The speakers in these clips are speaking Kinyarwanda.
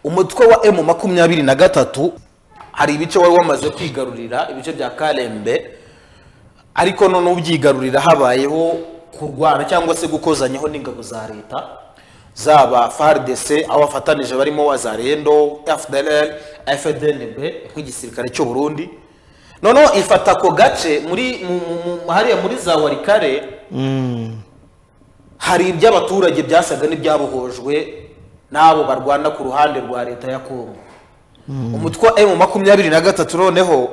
umutwe wa emu makumyabiri na gatatu hari ibice wari wamaze kwigarurira ibice bya karembe ariko none ubyigarurira habayeho kurwana cyangwa se gukozanyaho n'ingabo za leta zaba fardc aho bafatanije barimo wa zarendo fdlr fdnb nk'igisirikare cy'u burundi noneho ifata ako gace muri mu- mu- mu- hariya muri za warikare hari iby'abaturage byasaga n'ibyabohojwe n'abo barwana ku ruhande rwa leta ya kongo umutwe wa emu makumyabiri na gatatu noneho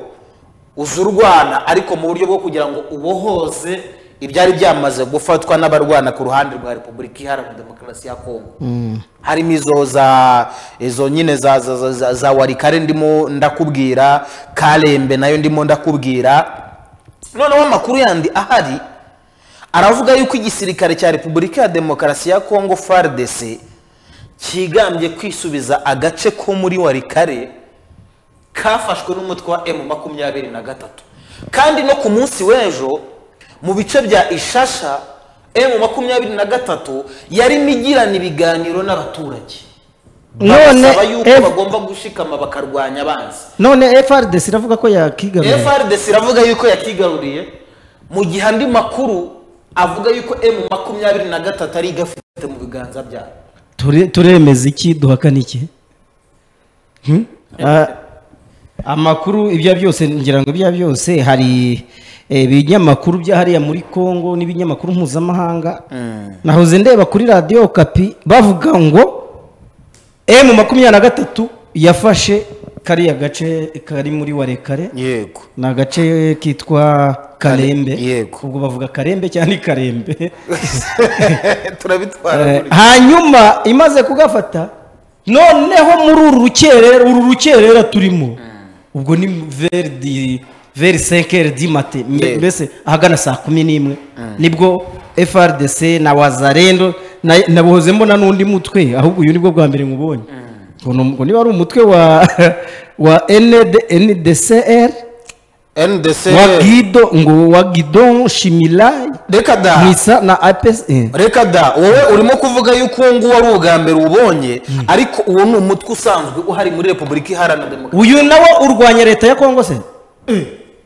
uza urwana ariko mu buryo bwo kugira ngo ubohoze ibyari byamaze gufatwa n'abarwana ku ruhande rwa repubulika iharanira demokarasi ya kongo harimo izo za izo nyine za, za, za, za, za warikare ndimo ndakubwira karembe nayo ndimo ndakubwira noneho amakuru yandi ahari aravuga yuko igisirikare cya repubulika ya demokarasi ya kongo fardc cyigambye kwisubiza agace ko muri warikare kafashwe n'umutwe wa emu makumyabiri na gatatu kandi no ku munsi w'ejo mu bice bya ishasha emu makumyabiri na gatatu yarimo igirana ibiganiro n'abaturage None babasaba yuko F- bagomba gushikama bakarwanya abanzi none frdc iravuga ko yakigaruye frdc iravuga yuko yakigaruriye mu gihe andi makuru avuga yuko emu makumyabiri na gatatu ari igafite mu biganza byabo Ture- turemeza iki duhakana iki Hmm? Ah, amakuru ibyo byose ngira ngo ibyo byose hari eh, ibinyamakuru bya hariya muri congo n'ibinyamakuru mpuzamahanga nahoze ndeba kuri radiyo kapi bavuga ngo emu makumyabiri na gatatu yafashe kariya gace kari muri warekare yego ni agace kitwa karembe yego. ubwo bavuga karembe cyangwa ni karembe turabitwara Eh, muri- hanyuma imaze kugafata noneho muri uru rukerera uru rukerera turimo ubwo ni verdi veri senkeri di mate mbe- Yego. mbese ahagana saa kumi n'imwe nibwo frdc na wazarendo na- nabohoze mbona n'undi mutwe ahubwo uyu nibwo bwa mbere nkubonye ngo ni- ngo niba ari umutwe wa wa ND ndcr ndc wa gido ngo wa gidon shimilayi reka da mwisa na apes eh. reka da wowe urimo kuvuga yuko uwo nguwo ari ubwa mbere ubonye ariko uwo ni umutwe usanzwe uhari muri repubulika iharanira demokarasi uyu nawe urwanya leta ya kongo se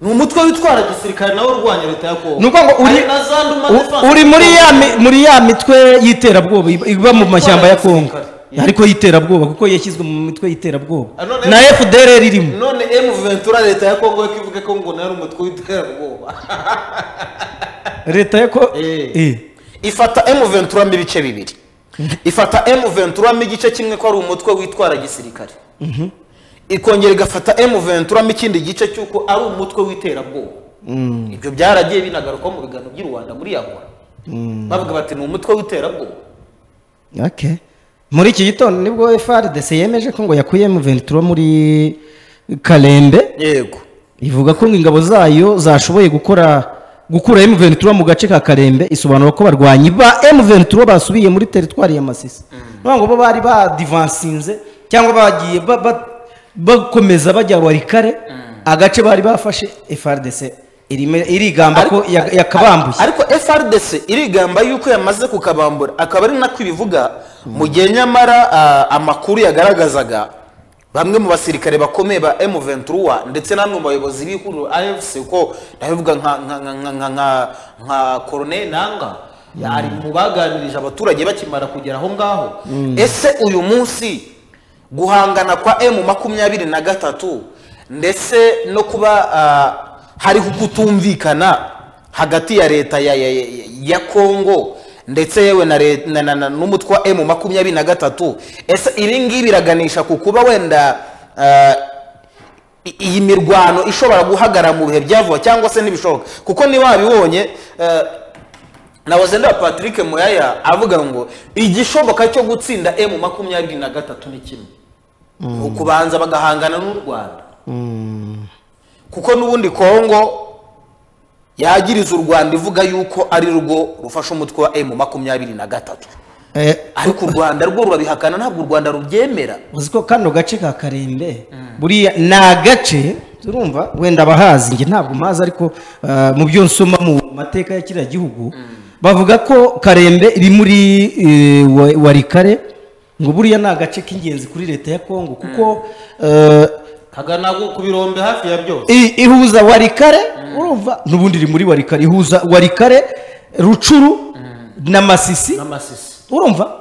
ni umutwe witwara gisirikare nawe urwanya leta ya kongo ni ukuvuga ngo uri, Hari na za nduma u- defense uri muri ya mi- muri ya mitwe y'iterabwoba iba- iba mu mashyamba ya kongo gisirikare. ariko y'iterabwoba kuko yashyizwe mu mitwe y'iterabwoba Ah, none- na fdr irimo none emu ventura leta ya kongo ko ivuga ko ngo nayo ari umutwe w'iterabwoba leta ya kongo Eh. ifata emu ventura mo ibice bibiri ifata emu ventura mo igice kimwe ko ari umutwe witwara gisirikare ikongera igafata emu ventura mo ikindi gice cy'uko ari umutwe w'iterabwoba ibyo byaragiye binagaruka mu biganiro by'i rwanda muri yagora bavuga bati ni umutwe w'iterabwoba Okay. muri iki gitondo nibwo frdc yemeje ko ngo yakuyemo ventura muri karembe yego ivuga ko ngo ingabo zayo zashoboye gukora gukura emu ventura mu gace ka karembe isobanura ko barwanyi ba emu ventura basubiye muri teritwari ya masisi niyo ngo bo bari badivansinze cyangwa bagiye ba- ba- bakomeza bajya warikare agace bari bafashe frdc irime- irigamba ko ya- yakabambuye ariko frdc irigamba yuko yamaze kukabambura akaba ari nako ibivuga mu gihe nyamara ah, amakuru yagaragazaga bamwe mu basirikare bakomeye ba M23 ndetse namwe mu bayobozi b'ihuriro AFC ko ndabivuga nka nka nka nka nka, nka, nka Colonel Nanga ari mu baganirije abaturage bakimara kugera aho ngaho ese uyu munsi guhangana kwa M makumyabiri na gatatu ndetse no kuba ah, hariho kutumvikana hagati ya leta ya, ya, ya, ya kongo ndetse yewe na re- na- na- na- n'umutwe wa emu makumyabiri na gatatu ese ibi ngibi biraganisha ku kuba wenda ah, i- iyi mirwano ishobora guhagarara mu bihe byavuba cyangwa se ntibishoboka kuko niba wabibonye ah, nahoze ndeba patrick muyaya avuga ngo igishoboka cyo gutsinda emu makumyabiri na gatatu ni kimwe ni ukubanza bagahangana n'u rwanda kuko n'ubundi kongo yagiriza u rwanda ivuga yuko ari rwo rufasha umutwe wa emu makumyabiri na gatatu Eh, ariko u rwanda rwo rurabihakana ntabwo u rwanda rubyemera uzi ko kano gace ka karembe buriya ni agace turumva wenda abahazi njye ntabwo mpazi ariko ah, mu byo nsoma mu mateka ya kiriya gihugu bavuga ko karembe iri muri eh, wa- warikare ngo buriya ni agace k'ingenzi kuri leta ya kongo kuko eh, kagana ku birombe hafi ya byose i- ihuza warikare urumva n'ubundi iri muri warikare ihuza warikare rucuru na masisi n'amasisi urumva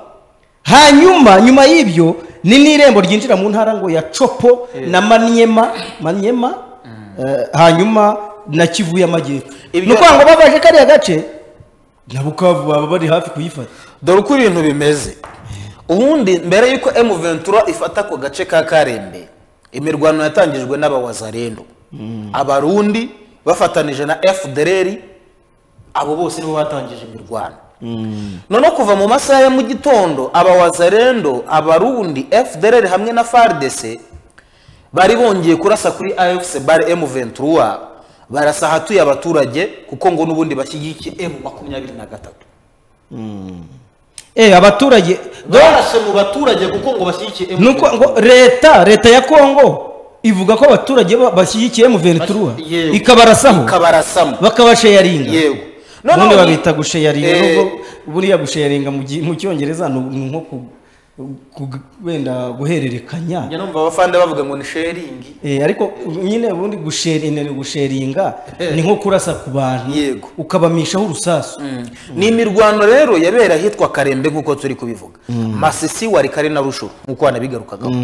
hanyuma nyuma y'ibyo ni n'irembo ryinjira mu ntara ngo ya copo na manyema manyema eh, hanyuma na kivu y'amajyepfo Ibyo- ni ukuvuga ngo babaje kariya gace na bukavu baba bari hafi kuyifata dore uko ibintu bimeze ubundi mbere y'uko emu ventura ifata ako gace ka karembe imirwano yatangijwe n'abawazarendo abarundi bafatanije na fdr abo bose nibo batangije imirwano noneho kuva mu masaha ya mu gitondo abawazarendo abarundi fdr hamwe na fardc bari bongeye kurasa kuri afc bar emu ventura barasa ahatuye abaturage kuko ngo n'ubundi bashyigikiye emu makumyabiri na gatatu eh abaturage barashe mu baturage kuko ngo bashyigikiye nuko ngo leta leta ya kongo ivuga ko abaturage ba- bashyigikiye mu ventura Yewe. ikabarasaho ikabarasamo bakabasheyaringa yego ubundi babita gusheyaringa Eh, nubwo buriya gusheyaringa mu gi- mu cyongereza ni ni nko ku- ku- wenda guhererekanya njya numva abafande bavuga ngo ni sharingi Eh, ariko nyine ubundi gusheringa ni gusharinga, Eh. ni nko kurasa ku bantu Yego. ukabamishaho urusasu ni imirwano rero yabera ahitwa karembe nk'uko turi kubivuga masisi wari kare na rusho nk'uko wanabigarukagaho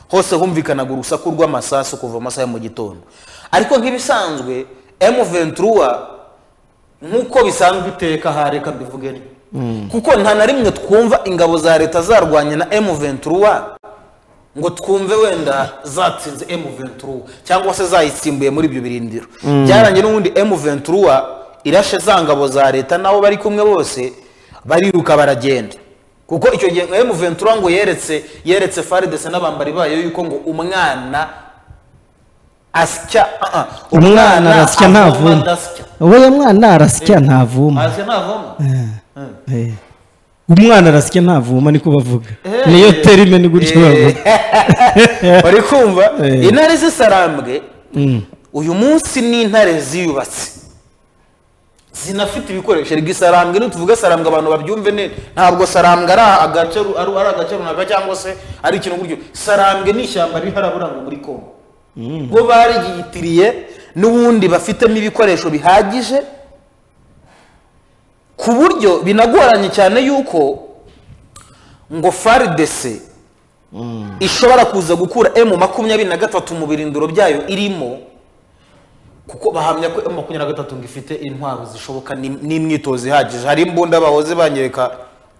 hose humvikanaga urusaku rw'amasasu kuva mu masaha ya mu gitondo ariko nk'ibisanzwe emu ventura nk'uko bisanzwe iteka aha reka mbivuge ni kuko nta na rimwe twumva ingabo za leta zarwanye na emu ventura ngo twumve wenda zatsinze emu ventura cyangwa se zayitsimbuye muri ibyo birindiro byarangiye n'ubundi emu ventura irashe za ngabo za leta n'abo bari kumwe bose bariruka baragenda kuko icyo gihe ngo emu ventura ngo yeretse yeretse faridese n'abambari bayo yuko ngo umwana asya ah, ah, umwana arasya avoma ntavuma adasya. wowe mwana arasya ntavuma Arasya ntavoma Eh. umwana arasya ntavuma niko bavuga Eh. niyo terime ni gutyo bavuga bari kumva Eh. intare z'isarambwe Mm. uyu munsi ni intare ziyubatse zinafite ibikoresho rega isarambwe nituvuga sarambwe abantu babyumve neza ntabwo sarambwe ari agace ru- ari ari agace runaka cyangwa se ari ikintu gutyo sarambwe ni ishyamba ribi haraburanga muri kongo bo barigiyitiriye n'ubundi bafitemo ibikoresho bihagije ku buryo binagoranye cyane yuko ngo faridese ishobora kuza gukura emu makumyabiri na gatatu mu birindiro byayo irimo kuko bahamya ko emu makumyabiri na gatatu ngo ifite intwaro zishoboka n'im- n'imyitozo ihagije hari imbunda bahoze banyereka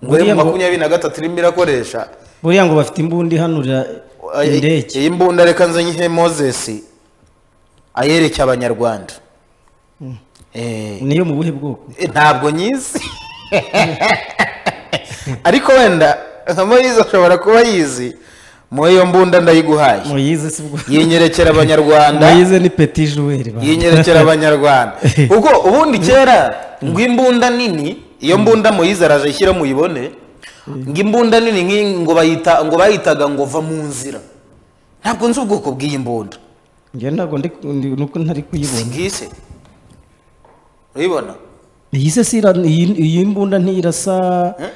ngo Buriya emu ngo- makumyabiri na gatatu irimo irakoresha buriya ngo bafite imbunda ihanurira Ay- indege iyi mbunda reka nze nyihe mozesi ayereke abanyarwanda Eh, niyo mu buhe bwoko Eh, ntabwo nyizi ariko wenda nka moyizi ashobora kuba yizi mu iyo mbunda ndayiguhaye muyize si bwo yinyerekera abanyarwanda muyize ni peti juweri ba. yinyerekera abanyarwanda kuko ubundi kera ngo imbunda nini iyo mbunda muyize araje ishyira muyibone ngo imbunda nini nk'iyi ngo bayita ngo bayitaga ngo va mu nzira ntabwo nzi ubwoko bw'iyi mbunda njye ntabwo ndi ndi- nuko ntari si kuyibona ngise urayibona iyise si ira- iyi iyi mbunda ntiyirasa eh,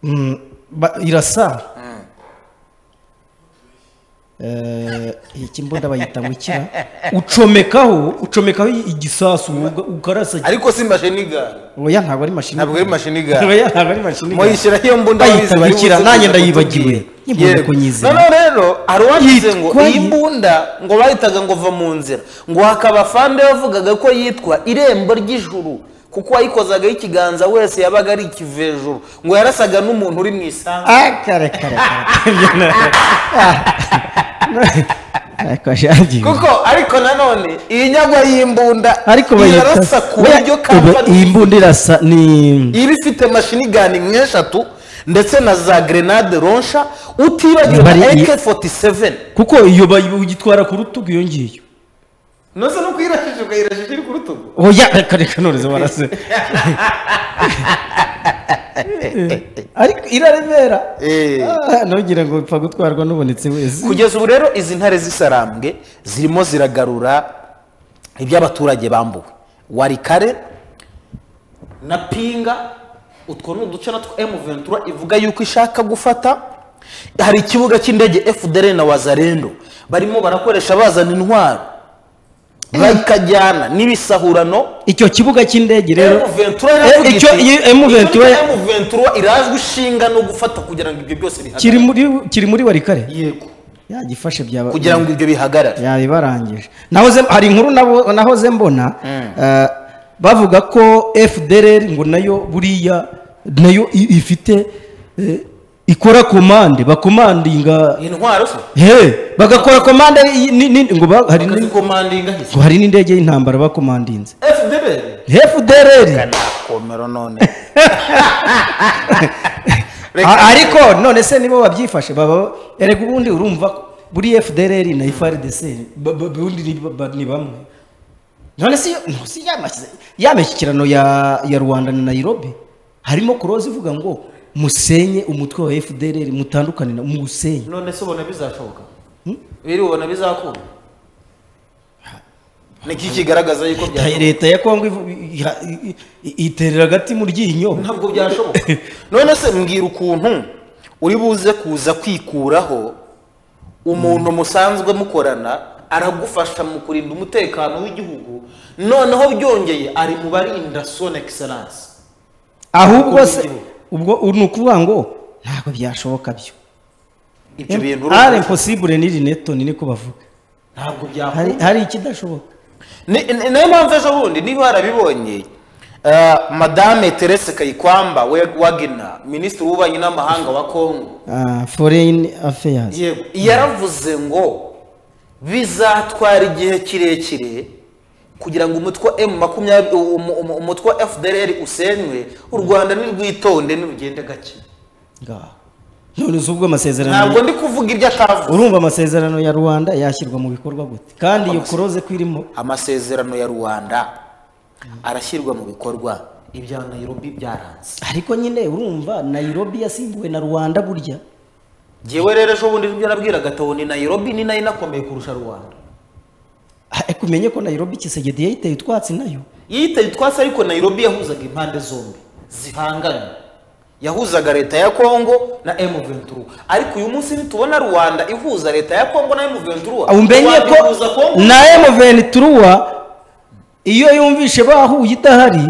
mm, ba- irasa Eh, iki mbunda bayita ngo ikira ucomekaho ucomekaho igisasu uga- ukarasa ariko si mashini gare oya ntabwo ari mashini ntabwo ari mashini gare oya ntabwo ari mashini muyishyira iyo mbunda Bayita wize, bari bikira, buze nanjye kuza ndayibagiwe. kutubwira. Imbunda Yego. ko nyizi. noneho rero hari uwagize ngo Yitwa iyi yi- mbunda ngo bahitaga ngo va mu nzira ngo hakaba fande yavugaga ko yitwa irembo ry'ijuru kuko uwayikozagaho ikiganza wese yabaga ari ikivejuru ngo yarasaga n'umuntu uri mu isambu Ah, kare kare kare. Ariko ashagiwe. kuko ariko nanone iyi nyagwa y'imbunda Ariko irarasa ku buryo kampani iyi mbunda irasa ni iba ifite mashini gani nk'eshatu ndetse na za grenade ronsha utibagiwe na Bari iyi- ak47 kuko iyo bayitwara ku rutugu iyo ngiyo. nose no kuyirashije ukayirashije iri ku rutugu Oya reka reka ntoreze warase. Ariko iraremera. Eh. Ah, Ntugira ngo upfa gutwarwa n'ubonetse wese. kugeza ubu rero izi ntare z'isarambwe zirimo ziragarura ibyo abaturage bambuwe warikare na pinga utwo ni uduce natwo emu ventura ivuga yuko ishaka gufata hari ikibuga cy'indege fdr na wazarendo barimo barakoresha bazana intwaro bakajyana n'ibisahurano icyo kibuga cy'indege rero emu ventura Eh, icyo iyi emu ventura ventura irazwi ishinga no gufata kugira ngo ibyo byose kiri bihagarare muri kiri muri warikare yego yagifashe byaba kugira ngo ibyo bihagarare yabibarangije nahoze hari inkuru nabo- nahoze mbona eh, bavuga ko fdr ngo nayo buriya nayo i- ifite eh, ikora komande bakomandinga intwaro se he bagakora komande i- ni- ni- ngo ba- hari ni- akazikomandinga hise ngo hari n'indege y'intambara bakomandinze fdr fdr komero none A- ariko none se nibo babyifashe baba erega ubundi urumva ko buri fdr na frdc ba- ba- ubundi ni ba- ba- ni bamwe none se iyo- no, si yamashyize- ya mishyikirano ya ya rwanda na nairobi harimo kuroza ivuga ngo musenye umutwe wa fdr mutandukane na muwusenye none se ubona bizashoboka biri ubona bizakunda niki kigaragaza yuko byashoboka leta ya kongo ivu- iha- i- i- iterera agati mu ryinyo ntabwo byashoboka none se mbwira ukuntu uri buze kuza kwikuraho umuntu musanzwe mukorana aragufasha mu kurinda umutekano w'igihugu noneho byongeye ari mu barinda son excellence ahubwo se Igihugu. ubwo ni ukuvuga ngo ntabwo byashoboka byo ibyo bintu ari urumva impossible n'iri neto ni niko bavuga ntabwo hari, byakunda hari ikidashobuka Ni- ni- niyo mpamvu ejo bundi niba warabibonye eh, madame terese kayikwamba we- wagner minisitiri w'ububanyi n'amahanga wa kongo Ah, foreign affairs yego yaravuze ngo bizatwara igihe kirekire kugira ngo umutwe wa m makumyabiri umu- umu- umutwe wa fdr usenywe u rwanda nirwitonde nirugende gake ngaho none uzi ubwo amasezerano ntabwo ndi kuvuga ibyo atavuze urumva amasezerano ya rwanda yashyirwa mu bikorwa gute kandi iyo kuroze ko irimo amasezerano ya rwanda arashyirwa mu bikorwa ibya nairobi byaranze ariko nyine urumva nairobi yasimbuwe na rwanda burya Jyewe rero ejo bundi nibyo nabwiraga Tao ni Nairobi ni nayo inakomeye kurusha Rwanda. ariko umenye ko nairobi kisegedi yayiteye utwatsi nayo Yitaye twase ariko Nairobi yahuzaga impande zombi zihanganye. Yahuzaga leta ya Kongo na M23. Ariko uyu munsi nitubona Rwanda ihuza leta ya Kongo na M23. umenye Rwanda ko ihuza Kongo. na emuvenituruwa iyo yumvishe bahuye idahari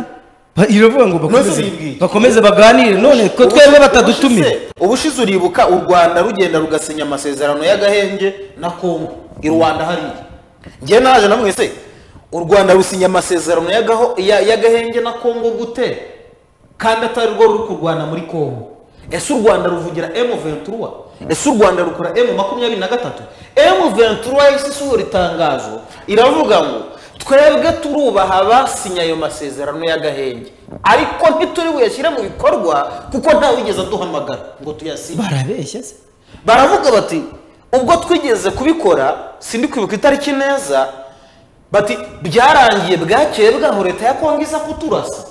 ba- iravuga ngo bakomeze biyibwiye. bakomeze baganire none ko twebwe batadutumira Ubushize- Ubushize uribuka u Rwanda rugenda rugasinya amasezerano y'agahenge na Kongo. I Rwanda hariya. Njye naje namwe se u Rwanda rusinya amasezerano y'agaho- ya- y'agahenge na Kongo gute? Kandi atari rwo ruri kurwana muri Kongo. Ese u Rwanda ruvugira M23? Ese u Rwanda rukora M23? M23 yahise isohora itangazo iravuga ngo twebwe turubaha abasinya ayo masezerano y'agahenge ariko ntituri buyashyire mu bikorwa kuko ntawigeze aduhamagara ngo tuyasinye barabeshya se baravuga bati ubwo twigeze kubikora sindi kwibuka itariki neza bati byarangiye bwakeye bwaho leta ya kongo iza kuturasa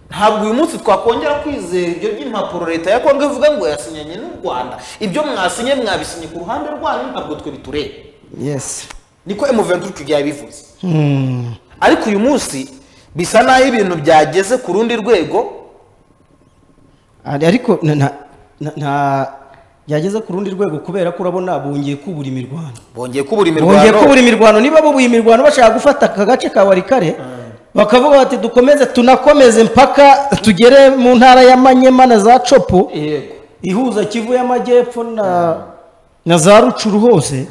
ntabwo uyu munsi twakongera kwizera ibyo by'impapuro leta ya kongo ivuga ngo yasinyanye n'u rwanda ibyo mwasinye mwabisinye ku ruhande rwanyu ntabwo twe bitureba yes niko emuventura icyo gihe yabivuze Hmm. ariko uyu munsi bisa n'aho ibintu byageze ku rundi rwego Ari- ariko na- na- na- nta byageze ku rundi rwego kubera ko urabona bongeye kubura imirwano bongeye kubura bongeye imirwano kubura imirwano niba bubuye imirwano bashaka gufata aka gace ka warikare bakavuga bati dukomeze tunakomeze mpaka tugere mu ntara ya manyema na za copo yego ihuza kivu y'amajyepfo na na za rucuru hose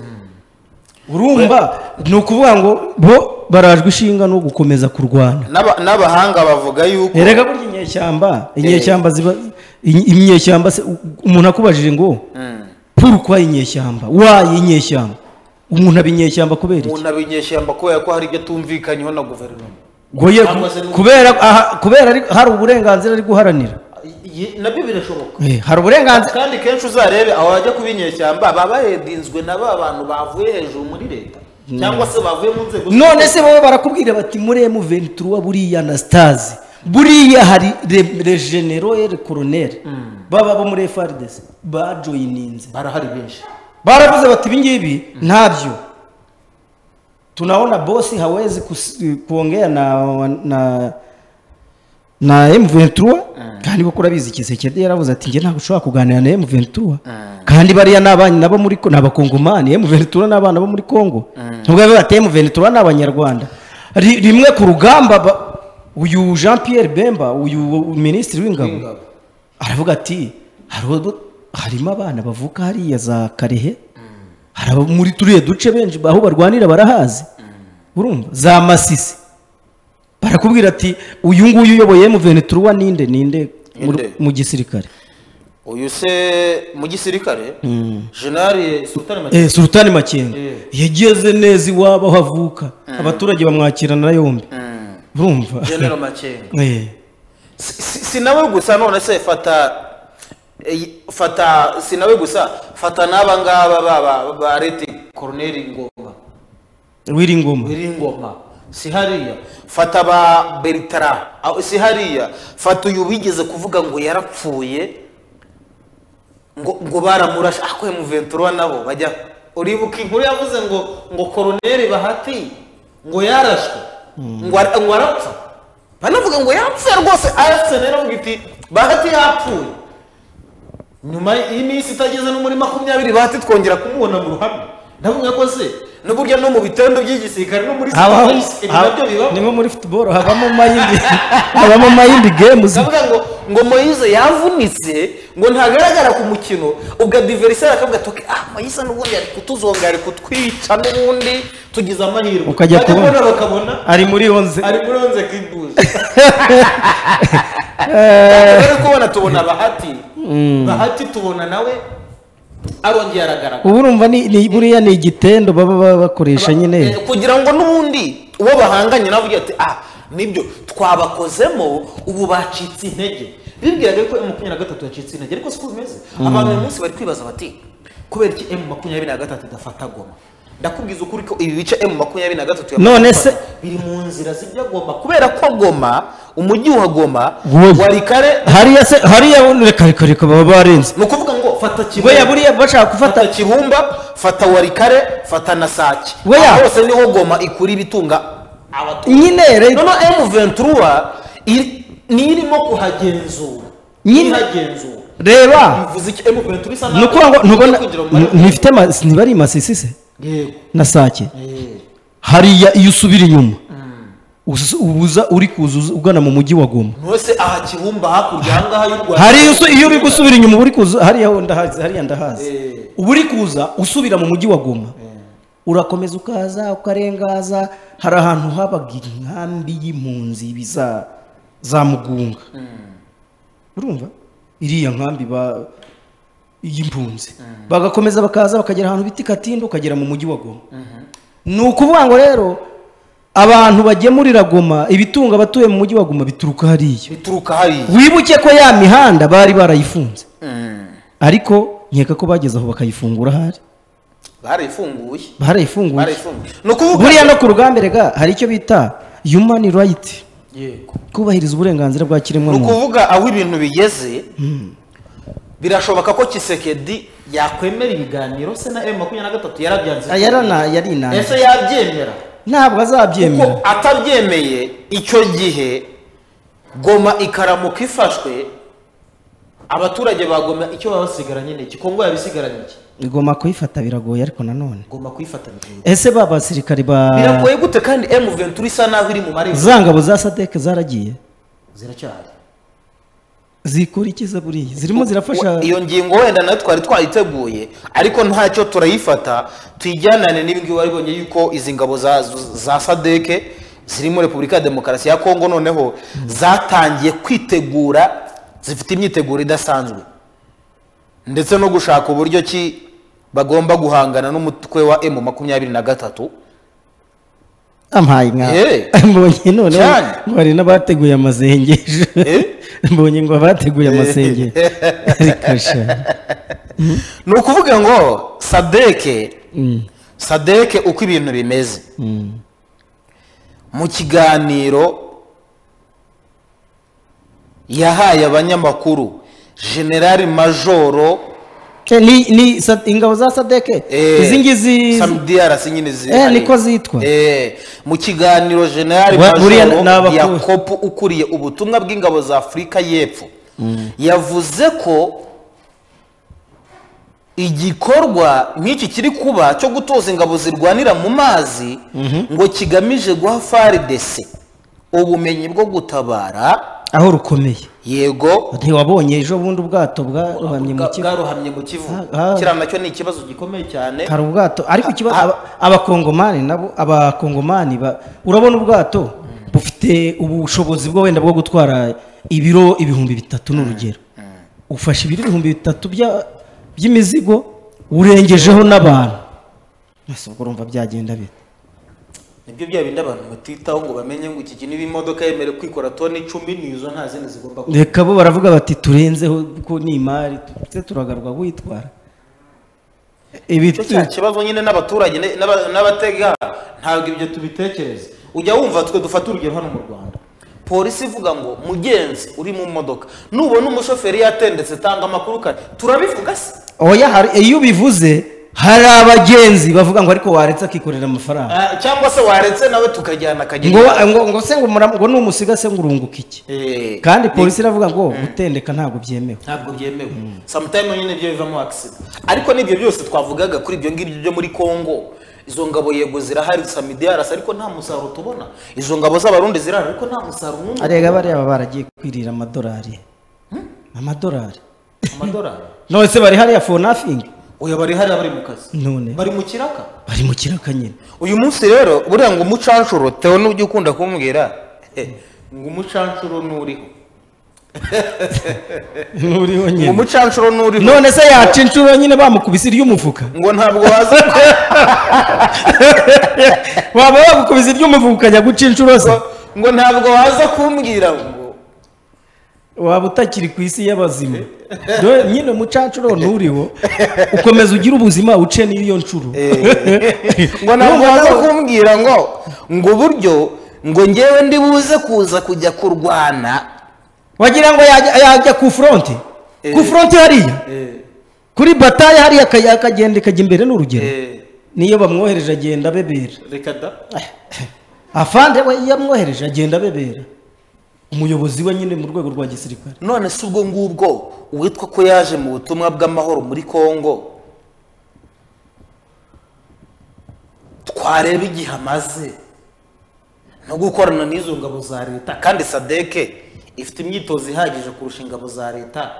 urumva ni ukuvuga ngo bo barajwe ishinga no gukomeza kurwana N'aba- n'abahanga bavuga yuko erega burya inyeshyamba inyeshyamba ziba inye- inyeshyamba se u- umuntu akubajije ngo purukwa inyeshyamba waye inyeshyamba umuntu aba inyeshyamba kubera iki umuntu abinyeshyamba kubera ko hari ibyo atumvikanyeho na guverinoma ngo ye cyangwa se n'ubu- kubera aha- kubera ari- hari uburenganzira ari guharanira Ye- nabyo birashoboka Eh, hari uburenganzira kandi kenshi uzarebe abajya kuba inyeshyamba baba baredinzwe na ba bantu bavuye hejuru muri leta cyangwa se bavuye mu nzego none se wowe barakubwira bati muri emu ventura buriya na sitazi buriya hari re- regenerere koroneri baba bo muri frdc bajoyininze barahari benshi baravuze bati ibingibi ntabyo tunaona bosi hawezi kus- kuongea na, na na emuventura kandi koko urabizi kisekedi yaravuze ati njye ntabwo ushobora kuganira na emuventura kandi bariya ni abana nabo muri ko- ni abakongomani emuventura ni abana bo muri kongo nubwo biba bati emuventura ni abanyarwanda Ri- rimwe ku rugamba ba- uyu jean pierre bemba uyu minisitiri w'ingabo aravuga ati "Hari ubwo- harimo abana bavuka hariya za karehe hari abo muri turiya duce benshi aho barwanira barahazi urumva za masisi barakubwira ati uyu nguyu uyoboye emuventura ninde ninde mu- Ninde? mu gisirikare uyu se mu gisirikare jenali sutani Eh, sultani makenga Eh. yageze neza iwabo aho avuka abaturage bamwakirana yombi urumva jenero makenga Eh, si si nawe gusa none se fata eh, fata si nawe gusa fata n'aba ngaba ba- ba- ba rete koroneri ngoma wiringoma biri ngoma si hariya fata ba beritara aho- si hariya fata uyu wigeze kuvuga ngo yarapfuye ngo ngo baramurashe ako emuventura nabo bajya uribuka inkuru yavuze ngo ngo koroneri bahati ngo yarashwe ngo ara- ngo arapfa banavuga ngo yapfuye rwose arapfuye nayo iravuga iti bahati yapfuye nyuma y'iminsi itageze no muri makumyabiri bahati twongera kumubona mu ruhame ndavuga ko se n'uburyo no mu bitendo by'igisirikare no muri habaho ibi nabyo bibaho niho muri futuboro habamo mayindi habamo mayindi games ndavuga ngo ngo moyize yavunitse ngo ntagaragara ku mukino ubwo adiveriseri akavuga ati "Okay, ah moyize n'ubundi ari kutuzonga ari kutwica n'ubundi tugize amahirwe Ukajya Bajya kubona. kubona bakabona ari muri onze ari muri onze kibuze rero kubona tubona bahati bahati tubona nawe arongeye aragaragara ubu urumva ni ni- buriya ni igitendo baba ba- bakoresha Eh, nyine kugira ngo n'ubundi uwo bahanganye nawe ugira ati ah nibyo twabakozemo ubu bacitse intege bibwiraga yuko emu makumyabiri na gatatu yacitse intege ariko siko bimeze abantu uyu munsi bari kwibaza bati kubera iki emu makumyabiri na gatatu idafata goma ndakubwiza ukuri ko ibi bice emu makumyabiri na gatatu yamaze None gufata se- biri mu nzira zijya goma kubera ko goma umujyi wa goma Wowe. wari kare hariya se hariya reka reka reka baba barenze ni ukuvuga ngo fata kibuye buriya buriya bashaka gufata fata kibumba fata warikare fata na sake Weya. Aho hose niho goma ikura ibitunga abaturage nyine re- noneho emu ventura iri- niyo irimo kuhagenzura Nyine- ihagenzura reba bivuze iki emu ventura isa ni ukuvuga ngo ni ukuvuga kugira ngo ngo mare- ni- ntifite ama- niba ari masisi se yego na sake Eh, hariya iyo usubira inyuma uza- uza uri kuza uza- ugana mu mujyi wa goma ntose aha kibumba hakurya ahangaha y'u rwanda hariya usu- iyo uri gusubira inyuma uba uri kuza hariya ho ndahazi hariya ndahazi Eh. uba uri kuza usubira mu mujyi wa goma urakomeza ukaza ukarengaza hari ahantu habaga inkambi y'impunzi ibi za za mugunga urumva iriya nkambi ba y'impunzi bagakomeza bakaza bakagera ahantu bita katindo ukagera mu mujyi wa goma ni ukuvuga ngo rero abantu bagemurira goma ibitunga abatuye mu mujyi wa goma bituruka hariya bituruka hariya wibuke ko ya mihanda bari barayifunze ariko nkeka ko bageze aho bakayifungura ahari barayifunguye barayifunguye barayifunguye ni ukuvuga buriya no ku rugamba rega hari icyo bita human right yego kubahiriza uburenganzira bwa ni kiremwamuntu ukuvuga aho ibintu bigeze birashoboka ko kisekedi yakwemera ibiganiro se na emu makumyabiri na gatatu yarabyanze yarana yarinanze ese yabyemera ntabwo azabyemera kuko atabyemeye icyo gihe goma ikaramuka ifashwe abaturage ba goma icyo baba basigaranye ni iki kongo yabisigaranye iki igomba kuyifata biragoye ariko nanone goma kuyifata bigoye ese ba basirikari ba biragoye gute kandi emu ventura isa naho iri mu marembo za ngabo za sadeke zaragiye ziracyahari zikura ikiza buriya zirimo zirafasha iyo ngingo wenda nayo twari twayiteguye ariko ntacyo turayifata tuyijyanane n'ibingibi wari bonye yuko izi ngabo za, za sadeke ziri muri repubulika ya demokarasi ya kongo noneho zatangiye kwitegura zifite imyiteguro idasanzwe ndetse no gushaka uburyo ki bagomba guhangana n'umutwe wa emu makumyabiri na gatatu ampaye nka Eh. mbonye none Cyane. ngo hari n'abateguye amasengesho Eh. mbonye ngo abateguye amasengesho rikasha ni ukuvuga ngo sadeke sadeke uko ibintu bimeze mu kiganiro yahaye abanyamakuru generali majoro Eh, ni ni sa- ingabo za sadeke Eh, izi ngizi Sam DRC nyine Eh, zihari. niko zitwa. Eh, mu kiganiro generali Wa- buriya ni Majoro abakuru. yakopu ukuriye ubutumwa bw'ingabo za afurika y'epfo yavuze ko igikorwa nk'iki kiri kuba cyo gutoza ingabo zirwanira mu mazi ngo kigamije guha faridese ubumenyi bwo gutabara aho rukomeye yego ntiwabonye ejo bundi ubwato bwarohamye mu bwa- kivu bwarohamye mu kivu Ah, ah. kiriya nacyo ni ikibazo gikomeye cyane hari ubwato ariko ikibazo Ah. aba- abakongomani nabo abakongomani ba- urabona ubwato bufite ubushobozi bwo wenda bwo gutwara ibiro ibihumbi bitatu ni urugero ufashe ibiro ibihumbi bitatu bya- by'imizigo urengejeho n'abantu ese ubwo urumva byagenda bite nibyo bya bindi abantu batitaho ngo bamenye ngo iki kintu imodoka yemerewe kwikora toni icumi nizo nta zindi zigomba kuba reka bo baravuga bati turenzeho kuko ni imari tujye turagarwa witwara ibi icyo cya kibazo nyine n'abaturage ne- n'aba- n'abatega ntabwo ibyo tubitekereza ujya wumva twe dufata urugero hano mu rwanda polisi ivuga ngo mugenzi uri mu modoka nubona umushoferi yatendetse tanga amakuru kare turabivuga se oya hari iyo ubivuze hari abagenzi bavuga ngo ariko waretse akikorera amafaranga Ah, cyangwa se waretse nawe tukajyana akagenda ngo ngo ngo se ngo mura- ngo numusiga se ngo urunguka iki Eh, kandi polisi iravuga ngo gutendeka ntabwo byemewe ntabwo byemewe sometimes nyine byo bivamo accident ariko n'ibyo byose twavugaga kuri ibyo ngibyo byo muri congo izo ngabo yego zirahari samidi yarasa ariko nta musaruro tubona izo ngabo z'abarundi zirahari ariko nta musaruro n'umwe arega bariya baba baragiye kwirira amadolari amadolari amadolari none se bari hariya for nothing uyu bari hariya bari mu kazi none bari mu kiraka bari mu kiraka nyine uyu munsi rero buriya ngo umucanshuro tewe n'ujya ukunda kumbwira eh, ngo umucanshuro nturiho nturiho ngo nyine umucanshuro nturiho none se yaca inshuro nyine bamukubise iry'umufuka ngo ntabwo waza waba wagukubise iry'umufuka ukajya guca inshuro se ngo ntabwo waza kumbwira ngo waba utakiri ku isi y'abazima Do- nyine mucancuro nturiho ukomeza ugire ubuzima uce n'iyo nshuro ngo ntabwo waza kumbwira ngo ngo uburyo ngo ngewe ndi buze kuza kujya kurwana wagira ngo yajya yajya ku fronte ku Eh. fronte hariya kuri bataye hariya akajya- akagenda ikajya imbere n'urugero niyo bamwohereje agenda abebera reka da afande we iyo amwohereje agenda abebera umuyobozi we nyine mu rwego rwa gisirikare none si ubwo ngubwo uwitwa ko yaje mu butumwa bw'amahoro muri kongo twareba igihe amaze no gukorana n'izo ngabo za leta kandi sadeke ifite imyitozo ihagije kurusha ingabo za leta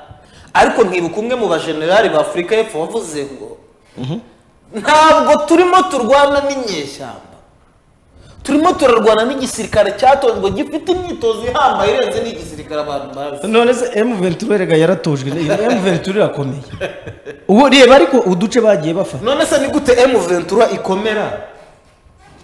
ariko ntibuka umwe mu bajenerali ba afurika y'epfo wavuze ngo ntabwo turimo turwana n'inyeshyamba turimo turarwana n'igisirikare cyatojwe gifite imyitozo ihambaye irenze n'igisirikare abantu bazi none se M23 erega yaratojwe M23 irakomeye ubu reba ariko uduce bagiye bafata none se ni gute M23 ikomera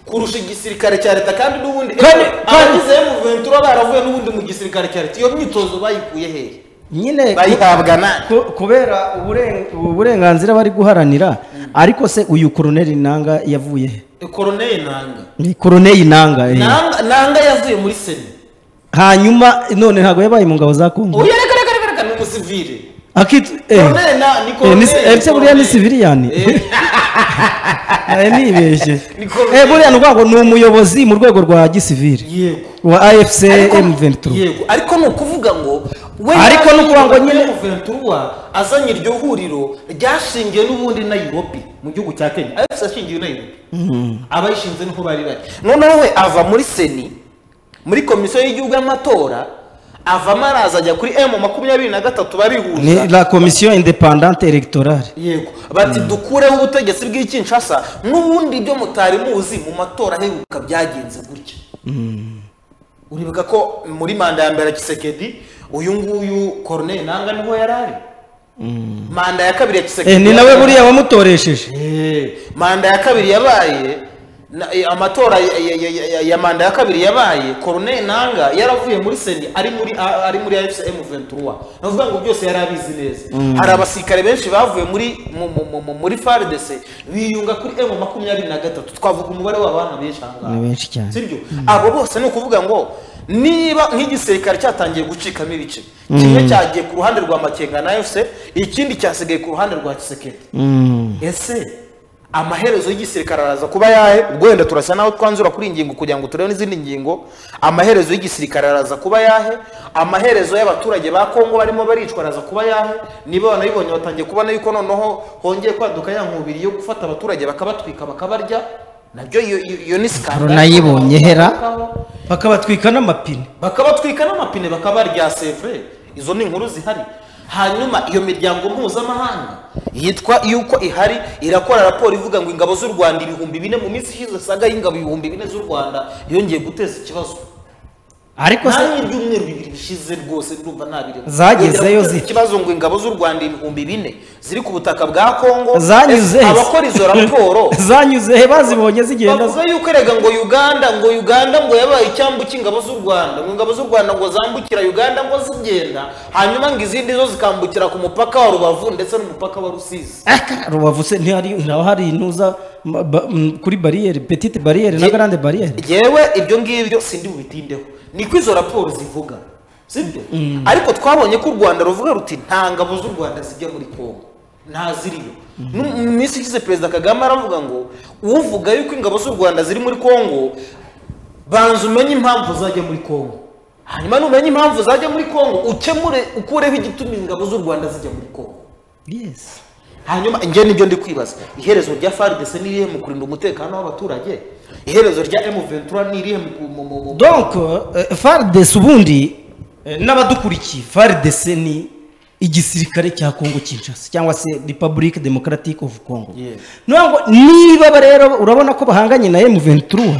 kurusha igisirikare cya leta kandi n'ubundi Kandi- abagize M23 baravuye n'ubundi mu gisirikare cya leta iyo myitozo bayikuye hehe nyine bayihabwa na ku- kubera uburen- uburenganzira bari guharanira ariko se uyu koroneli nanga yavuye he koroneli nanga ni koroneli nanga eh. Nanga- nanga yavuye muri sena hanyuma none ntabwo yabaye mu ngabo za kongo uyu reka reka reka reka ni umusivire akitwa eh koroneli na ni Eh, ni- koroneli eh, se buriya ni koroneli. siviliyani Eh, Eh, nibeshye Ni koroneli. Eh, buriya ni urwango- ni umuyobozi mu rwego rwa gisivili yego wa afc Ariko- m23 yego ariko ni ukuvuga ngo we Ariko ni ukuvuga ngo nyine- ventura azanye iryo huriro ryashingiwe n'ubundi Nairobi mu gihugu cya Kenya AFC yashingiwe i Nairobi abayishinze niho bari bari noneho we ava muri seni muri komisiyo y'igihugu y'amatora avamo araza ajya kuri M makumyabiri na gatatu barihuza ni la komisiyo independante electorale yego bati dukureho ubutegetsi bw'ikinshasa n'ubundi ibyo mutari muzi mu matora aheruka byagenze gutya uribuka ko muri manda ya mbere ya kisekedi uyu nguyu koroneli nanga niho yari ari manda ya kabiri ya Eh, kisekedi ni nawe buriya wamutoresheje Eh, manda ya kabiri yabaye na- eh, amatora ya- ya- ya- ya- ya manda ya kabiri yabaye koroneli nanga yaravuye muri seni ari muri a- ari muri fcm 23 navuga ngo byose yari abizi neza hari abasirikare benshi bavuye muri mu- mu- mu- mu- muri fardc biyunga kuri m makumyabiri na gatatu twavuga umubare w'abantu benshi aha ngaha ni benshi cyane sibyo abo bose ni ukuvuga ngo niba nk'igisirikare cyatangiye gucikamo ibice kimwe cyagiye ku ruhande rwa makenga na efuse ikindi cyasigaye ku ruhande rwa kisekedi ese amaherezo y'igisirikare araza kuba yahe ubwo wenda turasa naho twanzura kuri iyi ngingo kugira ngo turebe n'izindi ngingo amaherezo y'igisirikare araza kuba yahe amaherezo y'abaturage ba kongo barimo baricwa araza kuba yahe niba banabibonye batangiye kubona yuko noneho hongeye kwaduka ya nkubiri yo gufata abaturage bakabatwika bakabarya nabyo iyo iyo- iyo ni sikandari runayibonye hera bakabatwika n'amapine bakabatwika n'amapine bakabarya sevure izo ni inkuru zihari hanyuma iyo miryango mpuzamahanga yitwa yuko ihari irakora raporo ivuga ngo ingabo z'u rwanda ibihumbi bine mu minsi ishize saga y'ingabo ibihumbi bine z'u rwanda yongeye guteza ikibazo ariko se nange ibyumweru bibiri bishize rwose ndumva nta birimo Zagezeyo Yongera guteza zite. ikibazo ngo ingabo z'u rwanda ibihumbi bine ziri ku butaka bwa kongo zanyuze Ese he? abakora izo raporo zanyuze he bazibonye zigenda bavuga yuko erega ngo uganda ngo uganda ngo yabaye icyambu cy'ingabo z'u rwanda ngo ingabo z'u rwanda ngo zambukira uganda ngo zigenda hanyuma ngo izindi zo zikambukira ku mupaka wa rubavu ndetse n'umupaka wa rusizi Aka, rubavu se ntihari naho hari intuza ma- ba- m- kuri bariyeri petite bariyeri na Ye- grande bariyeri yewe ibyo ngibyo sindi bubitindeho niko izo raporo zivuga sibyo ariko twabonye ko u rwanda ruvuga ruti nta ngabo z'u rwanda zijya muri kongo nta ziriyo Nu- mu minsi ishize perezida kagame aravuga ngo uvuga yuko ingabo z'u rwanda ziri muri kongo banza umenye impamvu zajya muri kongo hanyuma numenya impamvu zajya muri kongo ukemure ukureho igituma ingabo z'u rwanda zijya muri kongo yes hanyuma njye nibyo ndi kwibaza iherezo rya fardc ni irihe mu kurinda umutekano w'abaturage iherezo rya m ventura ni irihe mu- mu- mu- mu- donc eh, FARDC ubundi eh, n'abadukurikiye FARDC ni igisirikare cya Congo Kinshasa cyangwa se Republic Democratic of Congo Yeah. niyo ngo niba ba rero urabona ko bahanganye na M23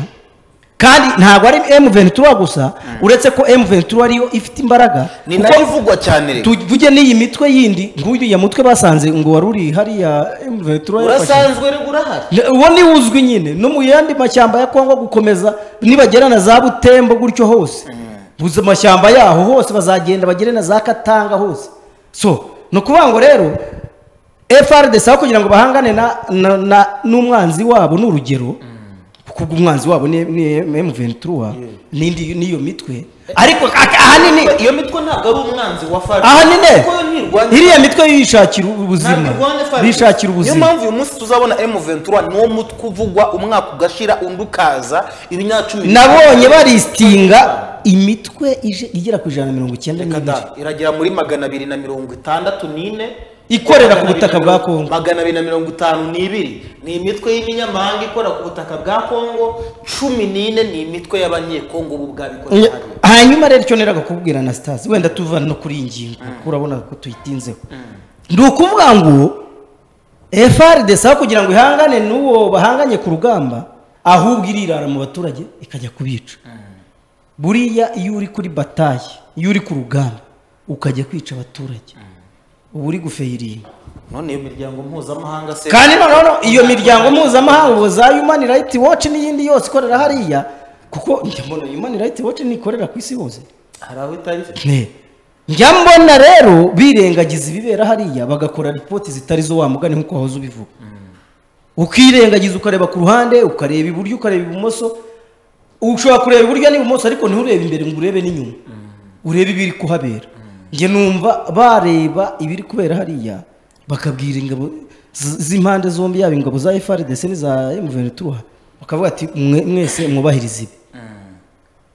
kandi ntabwo ari M23 gusa uretse ko M23 ariyo ifite imbaraga ni kuko- nayo ivugwa cyane rero tuvuge n'iyi mitwe yindi nguyu ya mutwe basanze ngo wari uri hariya M23 yafashe. urasanzwe rero urahari Ne- uwo ni uzwi nyine no mu yandi mashyamba ya kongo gukomeza nibagera na za butembo gutyo hose buza amashyamba yaho hose bazagenda bagere na za katanga hose so ni ukuvuga ngo rero frdc aho kugira ngo bahangane na- na- na- n'umwanzi wabo ni urugero kuko umwanzi wabo ni ni M23 n'indi n'iyo mitwe ariko ak- ahanini iyo mitwe ntabwo ari umwanzi wa fardc ahanine kuko yo ntirwanya iriya mitwe yishakira ubuzima ntabwo irwanya FARDC. yishakira niyo ubuzima mpamvu uyu munsi tuzabona m ventura ni wo mutwe uvugwa umwaka ugashira undi ukaza ibinyacumi nabonye baristinga imitwe ije- igera ku ijana na mirongo icyenda Reka n'ibiri da, iragera muri magana abiri na mirongo itandatu n'ine Ikorera ku butaka bwa Kongo. magana abiri na mirongo itanu n'ibiri ni imitwe y'iminyamahanga ikorera ku butaka bwa kongo cumi n'ine ni imitwe y'abanyekongo ubu bwabikorera Nya- hanyuma rero icyo neraga kukubwira anastase wenda tuva no kuri iyi ngingo kuko urabona ko tuyitinzeho ni ukuvuga ngo frdc aho kugira ngo ihangane n'uwo bahanganye ku rugamba ahubwo irirara mu baturage ikajya kubica buriya iyo uri kuri bataye iyo uri ku rugamba ukajya kwica abaturage uba uri gufeyiringa none iyo miryango mpuzamahanga se kandi noneho no- iyo miryango mpuzamahanga ubu za human rights watch n'iyindi yose ikorera hariya kuko njya mbona human rights watch ntikorera ku isi hose hari aho itari Ne. njya mbona rero birengagiza ibibera hariya bagakora ripoti zitari zo wa mugani nk'uko wahoze ubivuga ukirengagiza ukareba ku ruhande ukareba iburyo ukareba ibumoso ushobora kureba iburyo n'ibumoso ariko nturebe imbere ngo urebe n'inyuma urebe ibiri kuhabera njye numva bareba ibiri kubera hariya bakabwira ingabo z- z'impande zombi yaba ingabo za frdc n'iza mventura bakavuga ati "Mwe- mwese mwubahirize ibi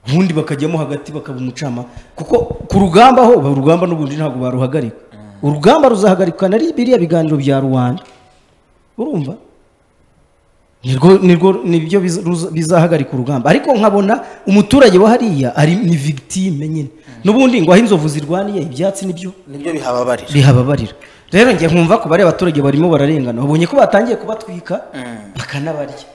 ubundi bakajyamo hagati bakaba umucama kuko ku rugamba ho ba- urugamba n'ubundi ntabwo baruhagarika urugamba ruzahagarikwa na biriya biganiro bya rubanda urumva nirwo nirwo nibyo biza- ruza- bizahagarika urugamba ariko nkabona umuturage wa hariya ari ni victime nyine n'ubundi ngo aho inzovu zirwaniye ibyatsi nibyo nibyo bihababarira bihababarira rero njye nkumva ko bariya abaturage barimo bararengana babonye ko batangiye kubatwika bakanabarya